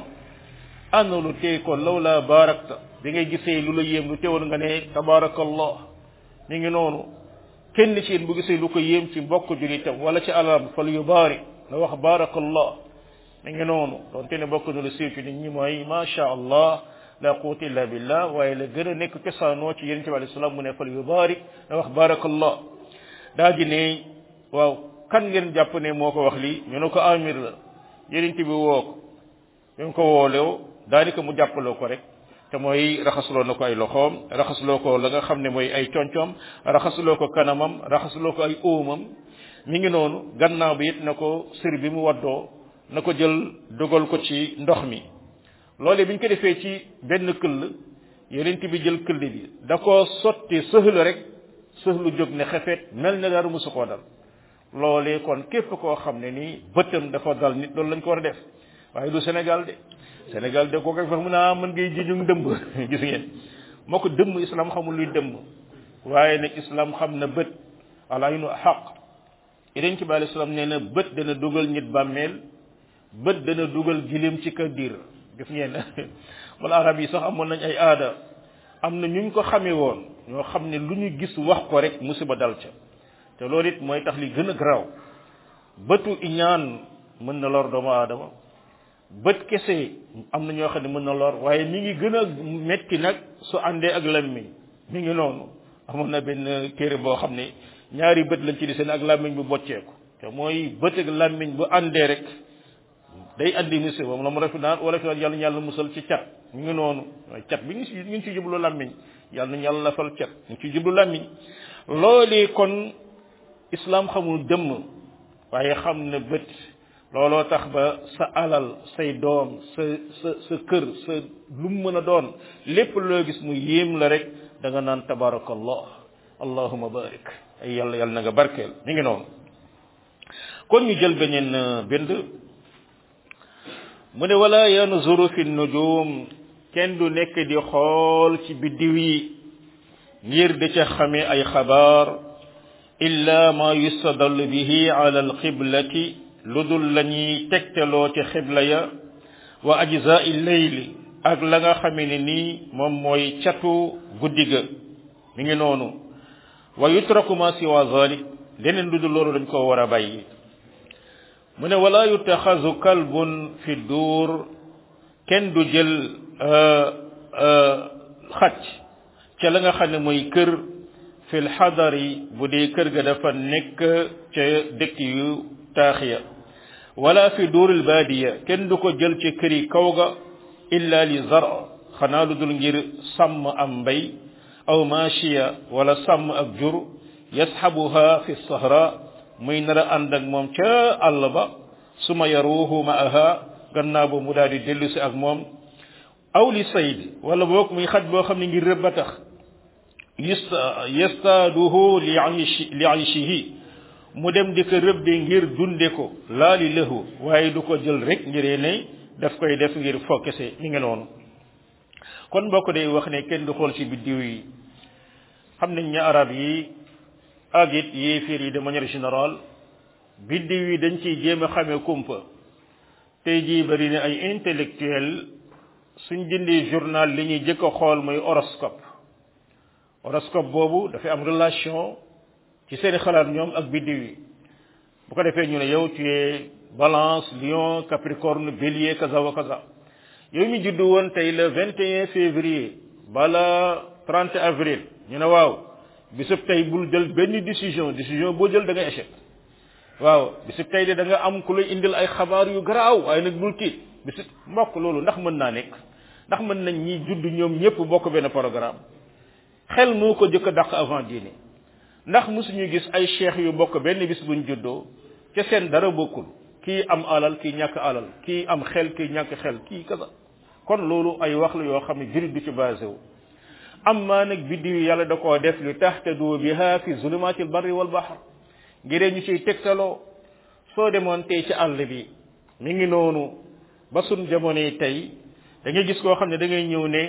ana lu tey ko law laa baarakta bi ngay gisee lu la yéem lu teewoon nga ne tabaarakallah mi ngi noonu kenn ci yéen bu gisee lu ko yéem ci mbokk julitam wala ci alam fal yu baari la wax baarakallah mi ngi noonu doonte ne bokk na lu siiw ci nit ñi mooy macha allah la quwwata illa billah waaye la gën a nekk cosaanoo ci yonent bi alayhi salaam mu ne fal yu baari la wax baarakallah daa ji ne waaw kan ngeen jàpp ne moo ko wax lii ñu ne ko amir la yonent bi woo ko ñu ko woolew daanaka mu jàppaloo ko rek te mooy raxasuloo na ko ay loxoom raxasuloo ko la nga xam ne mooy ay concoom raxasuloo ko kanamam raxasuloo ko ay óomam mi ngi noonu gannaaw bi it na ko sër bi mu waddoo na ko jël dogal ko ci ndox mi loolee bi ñu ko defee ci benn këll yonent bi jël këll bi da koo sotti sëhlu rek sëhlu jóg ne xefeet mel ne dara musu koo dal loolee kon képp koo xam ne nii bëtam dafa dal nit loolu lañ ko war a def waaye du Sénégal de Sénégal de koo koy fa mu naa mën ngay jiñu dëmb gis ngeen moo ko dëmm islam xamul luy dëmm waaye nag islam xam na bët alaynu xaq yeneen ci bàyyi islam nee na bët dana dugal nit bàmmeel bët dana dugal gilim ci kër diir gis ngeen wala arab yi sax amoon nañ ay aada am na ñu ko xamee woon ñoo xam ne lu ñu gis wax ko rek musiba dal ca te loolu it mooy tax li gën a garaaw bëtu iñaan mën na lor doomu aadama bët kese am na ñoo xam ne mën na lor waaye mi ngi gën a metti nag su àndee ak lammiñ mi ngi noonu amoon na benn téere boo xam ne ñaari bët lañ ci di seen ak lammiñ bu bocceeku te mooy bët ak lammiñ bu àndee rek day andi musiba moom la mu rafet naan wala fi naan yàlla yàlla musal ci cat mi ngi noonu waaye cat bi ñu si ñu ngi ci jublu lammiñ yàlla nañu yàlla lafal cat ñu ngi ci jublu lammiñ loolee kon islam xamul dëmm waaye xam na bët looloo tax ba sa alal say doom sa sa sa kër sa lu mu mën a doon lépp loo gis mu yéem la rek da nga naan tabarakallah allahuma barik ay yàlla yàlla na nga barkeel mi ngi noonu kon ñu jël beneen bind mu ne wala yanzuru fi nujum kenn du nekk di xool ci biddiw yi ngir di ca xamee ay xabaar illa ma yustadallu bihi ala alqiblati lu dul la ñuy tegtaloo ci xibla ya wa ajzai leyli ak la nga xamee ne nii moom mooy catu guddi ga mi ngi noonu wa yutraku ma siwa zalik leneen lu dul loolu dañ ko war a bàyyi mu ne wala yutaxazu kalbun fi duur kenn du jël xacc ca la nga xam ne mooy kër fil xadari bu dee kër ga dafa nekk ca dëkk yu taax ya wala fi duuril baadiya kenn du ko jël ci kër yi kaw ga illa li zar xanaa lu dul ngir sàmm am mbay aw maashiya wala sàmm ak jur yasxabuha fi sahra muy nar a ànd ak moom ca àll ba suma yaruuhu maaha gannaaw ba mu daal di dellu si ak moom aw li sayd wala boog muy xaj boo xam ne ngir rëbb a tax yastaaduhu li ayshi li ayshihi mu dem di ko rëbbe ngir dunde ko laa li lahu waaye du ko jël rek ngiree ne daf koy def ngir fokkese mi ngi noonu kon mbokk day wax ne kenn du xool ci biddiw yi xam nañ ne arab yi ak it yéeféer yi de manière générale biddiw yi dañ ciy jéem a xamee kumpa tey jii bari na ay intellectuel suñ dindee journal li ñuy jëkk a xool mooy horoscope horoscope boobu dafay am relation ci seeni xalaat ñoom ak biddiw yi bu ko defee ñu ne yow tu es balance lion capricorne bélier kaza wa kaza yow mi juddu woon tey le 21 février bala 30 avril ñu ne waaw bisub tey bul jël benn décision décision boo jël da ngay échec waaw bisub tey de da nga am ku lay indil ay xabaar yu garaaw waaye nag bul tiit bisub mbokk loolu ndax mën naa nekk ndax mën nañ ñi judd ñoom ñëpp bokk benn programme xel moo ko jëkk a dàq avant diine ndax mosuñu gis ay cheikh yu bokk benn bis buñ juddoo ca seen dara bokkul kii am alal kii ñàkk alal kii am xel kii ñàkk xel kii kaza kon loolu ay wax la yoo xam ne jurit du ci basé wu amma nag biddiw yi yàlla da koo def li tahtadu biha fi zulumatil barri wal bahr ngiree ñu ciy tegtaloo soo demoon tey ci àll bi mi ngi noonu ba sun jamono yi tey da ngay gis koo xam ne da ngay ñëw ne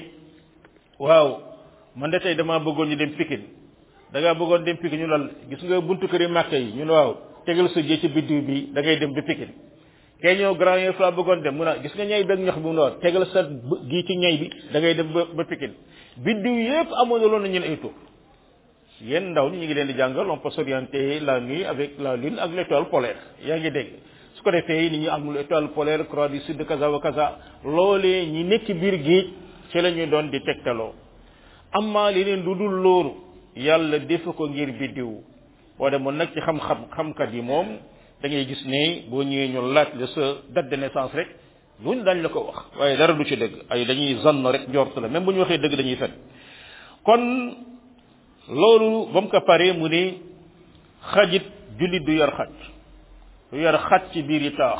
waaw man de tey damaa bëggoon ñu dem Pikine da ngaa bëggoon dem Pikine ñu lal gis nga buntu këri Màkka yi ñu ne waaw tegal sa jë ci biddiw bi da ngay dem ba Pikine kee ñëw grand yooyu fa bëggoon dem mu ne gis nga ñay beeg ñox bi mu ne tegal sa gii ci ñay bi da ngay dem ba ba Pikine biddiw yépp amoon na loolu ñu ne ay tur yéen ndaw ñi ñu ngi leen di jàngal on peut s'orienter la nuit avec la lune ak l'étoile polaire yaa ngi dégg su ko defee ni ñu am l'étoile polaire croix du sud kaza wa kaza loolee ñi nekk biir géej ci la ñuy doon di tegtaloo amma leneen lu dul loolu yàlla defu ko ngir biddiw boo demoon nag ci xam-xam xamkat yi moom da ngay gis ne boo ñëwee ñu laaj la sa date de naissance rek luñ dañ la ko wax waaye dara du ci dëgg ay dañuy zann rek njort la même bu ñu waxee dëgg dañuy fen kon loolu ba mu ko paree mu ne xajit jullit du yar xaj du yar xaj ci biir yi taax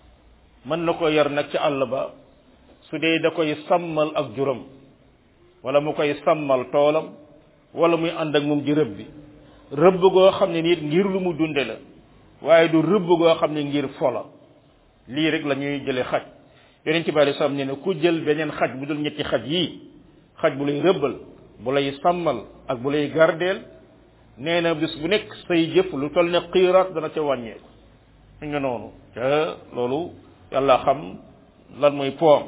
mën na ko yar nag ci àll ba su dee da koy sàmmal ak juróom wala mu koy sàmmal toolam wala muy ànd ak moom ci rëbb bi rëbb goo xam ne nit ngir lu mu dunde la waaye du rëbb goo xam ne ngir fola lii rek la ñuy jële xaj yonent bi alei salaam ne ne ku jël beneen xaj bu dul ñetti xaj yii xaj bu lay rëbbal bu lay sàmmal ak bu lay gardeel nee na bis bu nekk say jëf lu toll ne xiiraat dana ca wàññeeku mi nga noonu te loolu yàlla xam lan mooy poom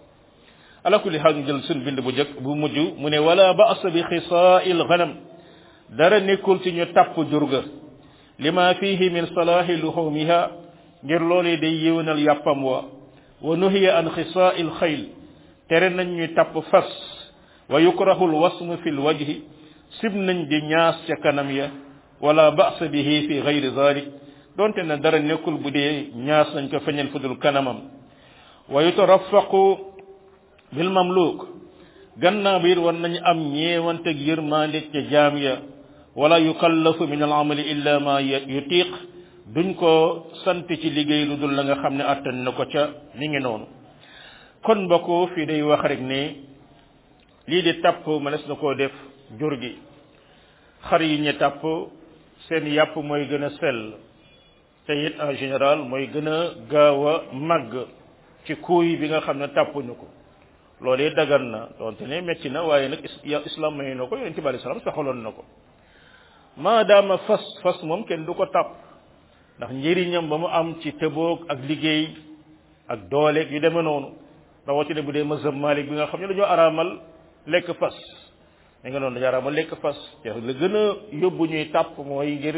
ala kulli xaal ñu jël suñ bind bu jëkk bu mujj mu ne wala ba'sa bi xisaa'il ghanam dara nekkul ci ñu tàpp jurga lima fihi min salaahi luhumiha ngir loolee day yéwénal yàppam wa wa nuhiya an xisaa'il xayl tere nañ ñu tàpp fas wa yukrahu alwasmu fi lwajhi sib nañ di ñaas ca kanam ya wala ba'sa bihi fi gayri zalik donte na dara nekkul bu dee ñaas nañ ko feñal fudul kanamam wa yutarafaqu bil mamluk gannaaw bi it war nañu am ñeewanteg yërmande ca jaam ya wala yukallafu min al amali illa ma yutiq duñ ko sant ci liggéey lu dul la nga xam ne attan na ko ca mi ngi noonu kon mbokk fii day wax rek ne lii di tàpp mënees na koo def jur gi xar yi ñu tàpp seen yàpp mooy gën a sell te it en général mooy gën a gaaw a màgg ci kuuy bi nga xam ne tàppuñu ko loolee dagan na donte ne metti na waaye nag islam may na ko yonente bi alei salaam saxaloon na ko maadaama fas fas moom kenn du ko tàpp ndax njëriñam ba mu am ci tëboog ak liggéey ak dooleeg yu demee noonu rawatina bu dee mazhab malik bi nga xam ne dañoo araamal lekk fas da nga noonu dañoo araamal lekk fas te la gën a yóbbu ñuy tàpp mooy ngir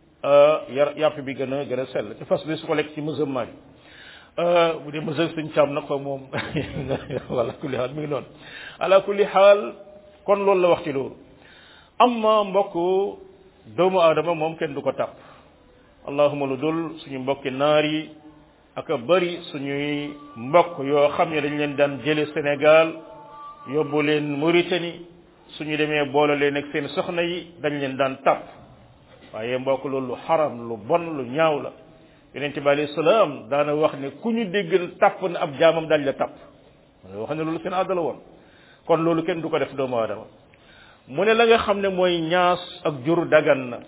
yar yàpp bi gën a gën a sell te fas bi su ko lekk ci mazhab malik bu dee mazhab suñ càmm nag ko moom wala kulli xaal mi ngi noonu ala kulli xaal kon loolu la wax ci loolu amma mbokk doomu aadama moom kenn du ko tàpp allahuma lu dul suñu mbokki naar yi ak a bari suñuy mbokk yoo xam ne dañ leen daan jële Sénégal yóbbu leen Mauritanie suñu demee boole leen ak seen soxna yi dañ leen daan tàpp waaye mbokk loolu lu xaram lu bon lu ñaaw la yonent bi alayhi salaam daana wax ne ku ñu déggal tàpp na ab jaamam dañ la tàpp wax ne loolu seen àddala woon kon loolu kenn du ko def doomu aadama mu ne la nga xam ne mooy ñaas ak jur dagan na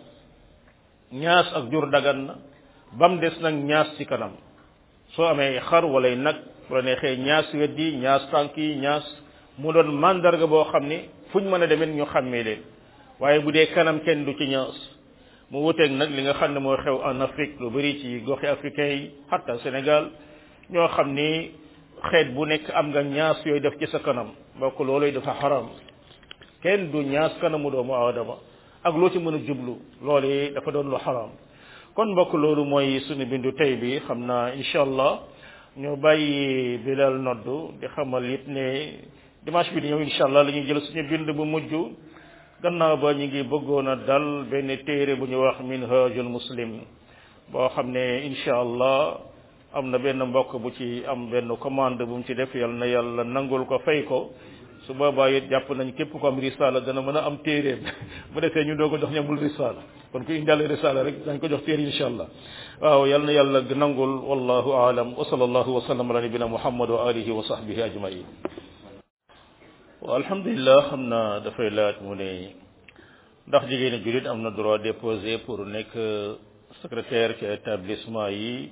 ñaas ak jur dagan na ba mu des nag ñaas ci kanam soo amee xar walay nag bu la neexee ñaas wet yi ñaas tànk yi ñaas mu doon mandarga boo xam ne fuñ mën a demee ñu xàmmee leen waaye bu dee kanam kenn du ci ñaas mu wuteeg nag li nga xam ne moo xew en Afrique lu bari ci goxi africain yi hatta Sénégal ñoo xam ni xeet bu nekk am nga ñaas yooyu def ci sa kanam bokk looloy dafa xaram kenn du ñaas kanamu doomu aadama ak loo ci mën a jublu loolu dafa doon lu xaram kon mbokk loolu mooy suñu bindu tey bi xam naa incha allah ñu bàyyi bilal noddu di xamal it ne dimanche bi di ñëw incha allah la ñuy jël suñu bind bu mujj gannaaw ba ñu ngi bëggoon a dal benn téere bu ñu wax minhajul muslim boo xam ne incha allah am na benn mbokk bu ci am benn commande bu mu ci def yal na yàlla nangul ko fay ko su boobaa it jàpp nañ képp ko am risala dana mën a am téeréem bu defee ñu doo ko jox ñamul risala kon ku indaale risala rek dañ ko jox téere insha allah waaw yal na yàlla nangul wallahu aalam wa sallallahu wa sallam ala nabina muhammad wa alihi wa sahbihi ajmain waaw alhamdulilah xam naa dafay laaj mu ne ndax jigéeni julit am na droit déposer pour nekk secrétaire ci établissement yi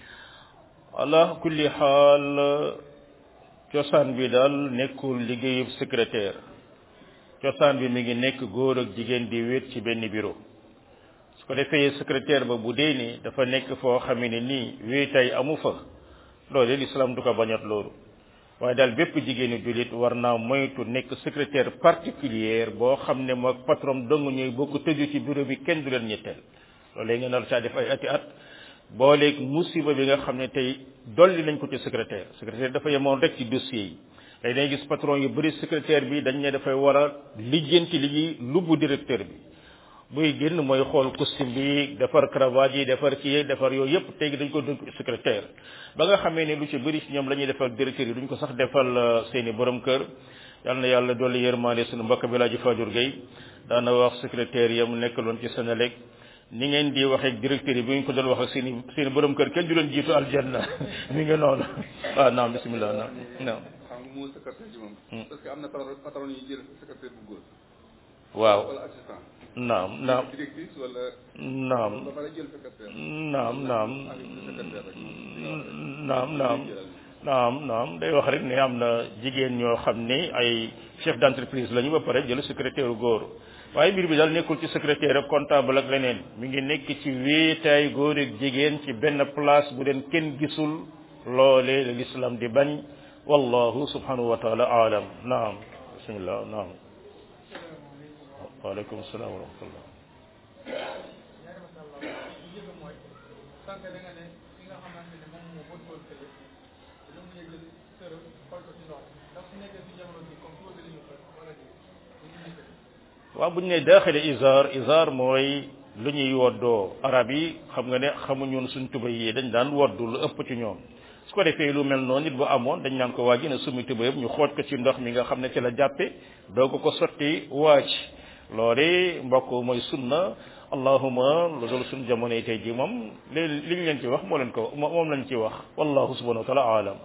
ala kulli xaal cosaan bi daal nekkul liggéeyub secrétaire cosaan bi mi ngi nekk góor ak jigéen di wéet ci benn bureau su ko defee secrétaire ba bu dee ni dafa nekk foo xam ne nii wéetay amu fa loolu l'islam du ko bañat loolu waaye daal bépp jigéenu jullit war naa moytu nekk secrétaire particulière boo xam ne moog patron dong ñuy bokk tëju ci bureau bi kenn du leen ñetteel loolu léegi nga nar caa def ay ati at booleeg musiba bi nga xam ne tey dolli nañ ko ci secrétaire secrétaire dafa yemoon rek ci dossier yi day day gis patron yu bëri secrétaire bi dañ ne dafay war a lijjanti li ñuy lubbu directeur bi buy génn mooy xool costume bi defar cravate yi defar kii defar yooyu yëpp tey dañ ko dënk secrétaire ba nga xamee ne lu ci bëri ci ñoom la ñuy defal directeur yi duñ ko sax defal seeni borom kër yal na yàlla dolli yërmande suñu mbokk bi laa ji Fajur Gueye daana wax secrétaire yam nekkaloon ci Sénélec ni ngeen di waxee directeur yi bu ñu ko doon wax ak seeni seeni borom kër kenn du leen jiitu aljanna mi ngi noonu waaw naam bismillah naam naam xam nga moo secrétaire ci moom parce que am na patron patron yi jël secrétaire bu góor waaw wala assistant naam naam directrice wala naam ba pare jël secrétaire naam naam secrétaire rek naam naam naam naam day wax rek ne am na jigéen ñoo xam ne ay chef d'entreprise lañu ba pare jël secrétaire góor waaye mbir bi daal nekkul ci secrétaire ak comptable ak leneen mi ngi nekk ci wéetaay góor ak jigéen ci benn place bu leen kenn gisul loolee la l'islam di bañ wallahu subhanahu wa taala aalam naam bismillah naam waaleykum salaam wa rahmatullah waaw bu ñu ne daaxile isaar isaar mooy lu ñuy woddoo arab yi xam nga ne xamuñoon suñ tubay yi dañ daan woddu lu ëpp ci ñoom su ko defee lu mel noonu nit bu amoon dañ naan ko waa ji ne sumi tubayam ñu xooj ko ci ndox mi nga xam ne ci la jàppe doo ko ko sotti waaj loole mbokk mooy sunna allahuma lu dul suñ jamono yi tey ji moom li li ñu leen ci wax moo leen ko moom lañ ci wax wallahu subhanahu wa taala alam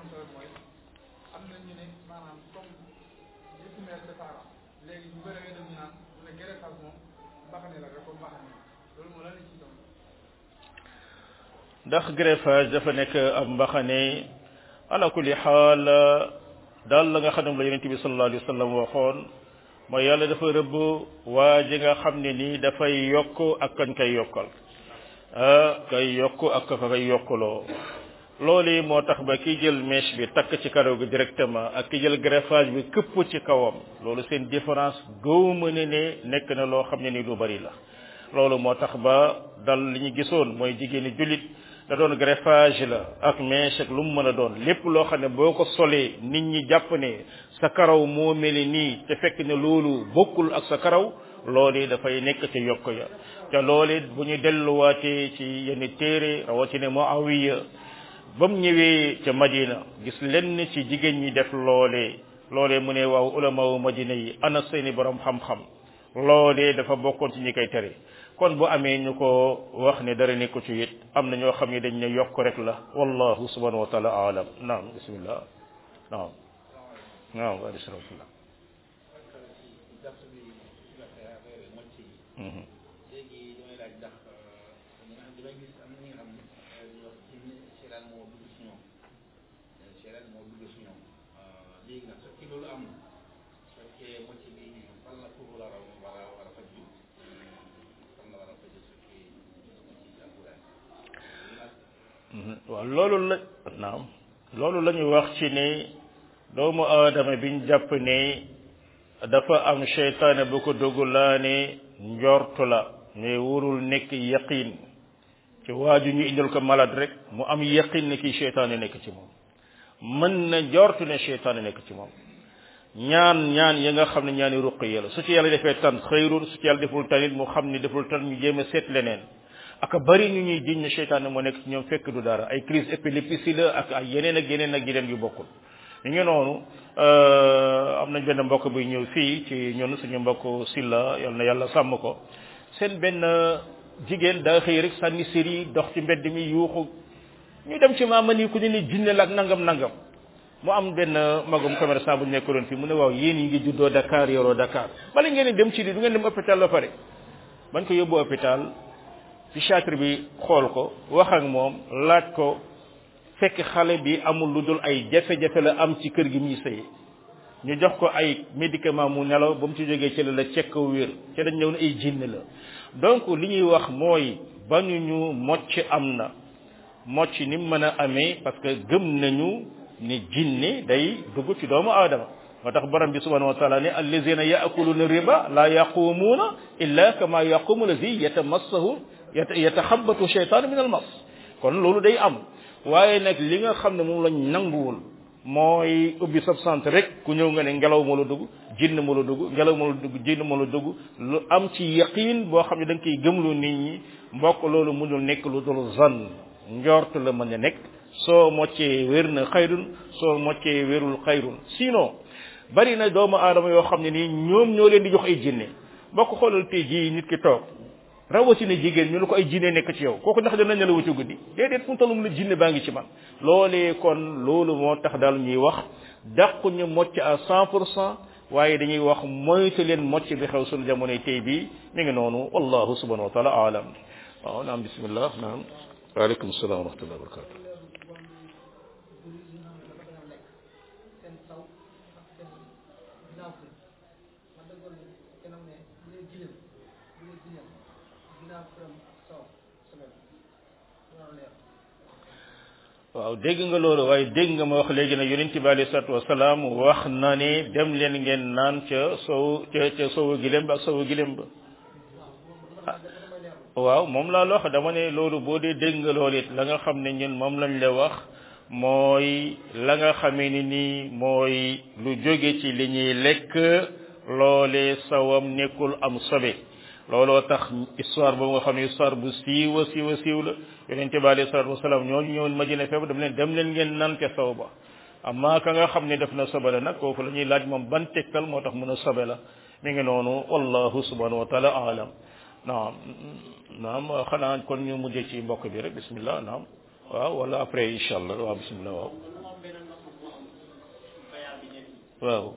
ndax greffage dafa nekk ab mbaxane ala kulli xaal daal la nga xam ne la yonent bi sallallahu alayhi wa sallam waxoon mooy yàlla dafa rëbb waa ji nga xam ne nii dafay yokk ak kañ koy yokkal ah kay yokk ak ka koy yokkaloo loolu moo tax ba ki jël mèche bi takk ci karaw gi directement ak ki jël greffage bi këpp ci kawam loolu seen différence gëwuma ne ne nekk na loo xam ne ni lu bari la loolu moo tax ba dal li ñu gisoon mooy jigéeni jullit da doon greffage la ak mèche ak lu mu mën a doon lépp loo xam ne boo ko solee nit ñi jàpp ne sa karaw moo meli nii te fekk ne loolu bokkul ak sa karaw loolu dafay nekk ci yokk ya te loolu bu ñu delluwaatee ci yenn téere rawatina Muawiya ba mu ñëwee ca Madina gis lenn ci jigéen ñi def loolee loolee mu ne waaw ulama wu Madina yi ana seeni borom xam-xam loolee dafa bokkoon ci ñi koy tere kon bu amee ñu ko wax ne dara nekku ci it am na ñoo xam ne dañ ne yokk rek la wallahu subhanahu wa taala alam naam bismillah naam naam wa rahmatullah léegi damay laaj ndax damay gis am na ñi nga xam ne dañuy wax ci seetaan moo dugg si ñoom seetaan moo dugg si ñoom léegi nag su fekkee loolu am na su fekkee mocc bi fan la foofu la war a war a war a faju fan la war a faju su fekkee ci alquran waaw loolu la naam loolu la ñu wax ci ne doomu aadama biñ jàpp ne dafa am seytaane bu ko dugg laa ne njortu la mais wurul nekk yaqin ci waaju ñu indil ko malade rek mu am yaqin ne kii seytaane nekk ci moom mën na njortu ne seytaane nekk ci moom ñaan ñaan ya nga xam ne ñaani ruqiya la su ci yàlla defee tan xëyrul su ci yàlla deful tanit mu xam ni deful tan ñu jéem a seet leneen ak bari ñu ñuy jiñ ne seytaane moo nekk ci ñoom fekk du dara ay crise épilepsie la ak ay yeneen ak yeneen ak yeneen yu bokkul mi ngi noonu am nañ benn mbokk buy ñëw fii ci ñun suñu mbokk Silla yal na yàlla sàmm ko seen benn jigéen daa xëy rek sànni séri dox ci mbedd mi yuuxu ñu dem ci maama nii ku ne ni jinne la ak nangam nangam mu am benn magum commerçant bu ñu nekkaloon fii mu ne waaw yéen yi ngi juddoo Dakar yoroo Dakar bala ngeen dem ci di du ngeen dem hôpital ba pare bañ ko yóbbu hôpital psychiatre bi xool ko wax ak moom laaj ko fekk xale bi amul lu dul ay jafe-jafe la am ci kër gi muy sëy ñu jox ko ay médicament mu nelaw ba mu ci jógee ci la la cekk wér ci dañ ñëw ne ay jinne la donc li ñuy wax mooy bañu ñu mocc am na mocc ni mu mën a amee parce que gëm nañu ni jinne day dugg ci doomu aadama moo tax borom bi subhanahu wa taala ne allazina yaakuluna riba la yaqumuuna illa kama yaqumu allazi yatamassahu yataxabatu shaytan min al mas kon loolu day am waaye nag li nga xam ne moom lañ nanguwul mooy ubbi sab sant rek ku ñëw nga ne ngelaw moo la dugg jinn moo la dugg ngelaw moo la dugg jinn moo la dugg lu am ci yaqin boo xam ne da nga koy gëmlu nit ñi mbokk loolu mënul nekk lu dul zan njort la mën a nekk soo moccee wér na xayrun soo moccee wérul xayrun sinon bari na doomu aadama yoo xam ne nii ñoom ñoo leen di jox ay jinne mbokk xoolal tey jii nit ki toog rawatina jigéen ñu ne ko ay jinne nekk ci yow kooku ndax dana nelawu ci guddi déedéet fu mu toll la jinne baa ngi ci man loolee kon loolu moo tax daal ñuy wax dàqu ñu mocc à cent pour cent waaye dañuy wax moytu leen mocc bi xew sunu jamonoy tey bii mi ngi noonu wallahu subhanahu wa taala alam waaw naam bismillah naam waaleykum salaam wa rahmatullahi wa barakatu waaw dégg nga loolu waaye dégg nga ma wax léegi ne yonent bi alayhi salaatu wasalaam wax na ne dem leen ngeen naan ca sow ca ca sowu gilem ba ak sowu gilem ba waaw moom laa la wax dama ne loolu boo dee dégg nga loolu it la nga xam ne ñun moom lañ la wax mooy la nga xamee ni nii mooy lu jóge ci li ñuy lekk loolee sawam nekkul am sobe looloo tax histoire boobu nga xam ne histoire bu siiwa siiwa siiw la yonente bi alayhi salatu wasalaam ñooñu ñëwoon Madina feebar dem leen dem leen ngeen naan ca saw ba amma ka nga xam ne def na sobe la nag kooku la ñuy laaj moom ban tegtal moo tax mën a sobe la mi ngi noonu wallahu subhanahu wa taala alam naam naam xanaa kon ñu mujjee ci mbokk bi rek bismillah naam waaw wala après incha allah waaw bismillah waaw waaw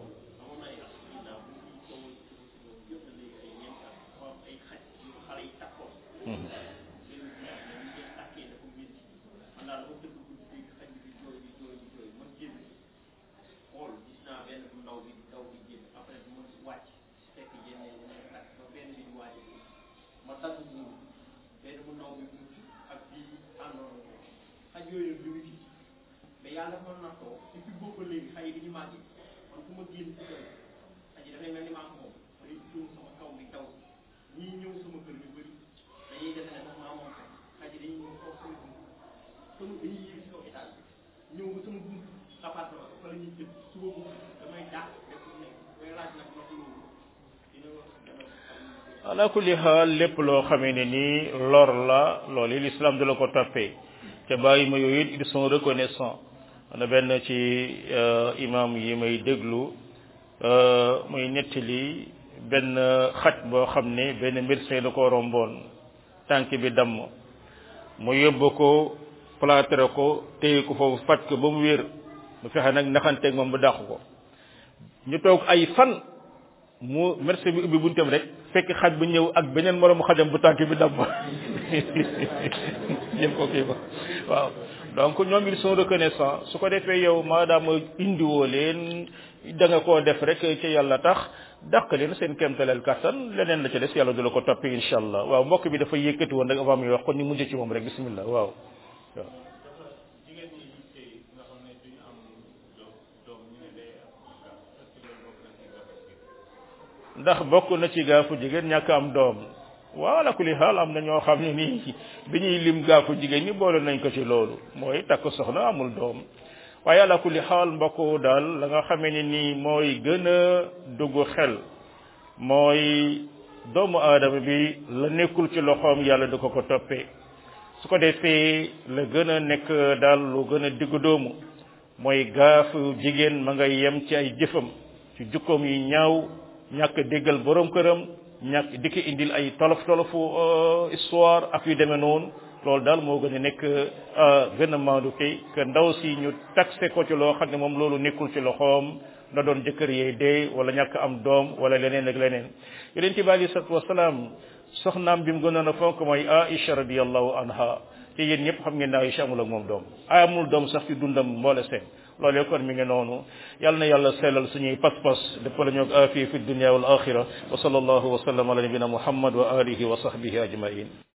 yooyu ñu ngi gis mais yàlla dafa mën na too depuis boobu léegi xay yi dañu màgg man fu ma génn ci kër xaj yi dafay mel ni maa ko moom day jóg sama kaw bi daw ñii ñëw sama kër yu bëri dañuy defe ne sax maa moom xaj xaj yi dañuy ñëw toog sama bunt sama dañuy yéeg si kaw étage bi ñëw ba sama bunt appartement fa la ñuy jëm suba bu damay dàq def lu nekk may laaj nag ndox loolu dina wax ala kulli xaal lépp loo xamee ne nii lor la loolu l'islam du la ko toppee te bàyyi ma yooyu it ils sont reconnaissants ana benn ci imam yi may déglu muy nettali benn xaj boo xam ne benn médecin da ko romboon tànk bi damm mu yóbbu ko plâtre ko téye ko foofu faj ko ba mu wér mu fexe nag naxanteeg moom ba dàq ko ñu toog ay fan mu médecin bi ubbi buntam rek fekk xaj bu ñëw ak beneen moroomu xajam bu tànk bi damm yëpp ko kii ba waaw donc ñoom ils sont reconnaissants su ko defee yow maadaama indiwoo leen da nga koo def rek ci yàlla tax dàq leen seen kéemtaleel kattan leneen la ca des yàlla du la ko toppi incha allah waaw mbokk bi dafa yëkkati woon rek avant muy wax kon ñu mujj ci moom rek bismillah waaw waaw ndax bokk na ci gaafu jigéen ñàkk am doom wala kulli xaal am na ñoo xam ne nii bi ñuy lim gaafu jigéen ñi boole nañ ko ci loolu mooy takk soxna amul doom waaye ala kulli xaal mbokk daal la nga xamee ne nii mooy gën a dugg xel mooy doomu aadama bi la nekkul ci loxoom yàlla du ko ko toppee su ko defee la gën a nekk daal lu gën a diggu doomu mooy gaafu jigéen ma ngay yem ci ay jëfam ci jukkoom yi ñaaw ñàkk déggal borom këram ñàkk di ko indil ay tolof tolofu histoire ak yu demee noonu loolu daal moo gën a nekk gën a maandu kay que ndaw si ñu taxé ko ci loo xam ne moom loolu nekkul ci loxoom na doon jëkkër yee dee wala ñàkk am doom wala leneen ak leneen yeneen ci bi alei salatu wasalaam soxnaam bi mu gënoon a fonk mooy Aïcha radiyallahu anha te yéen ñëpp xam ngeen ne Aïcha amul ak moom doom amul doom sax ci dundam mboole seen loolee kon mi ngi noonu yal na yàlla sellal suñuy pas-pas defal ñu ak afiya fi dunya wal axira wa sallallahu wa sallam ala nabina muhammad wa alihi wa sahbihi ajmain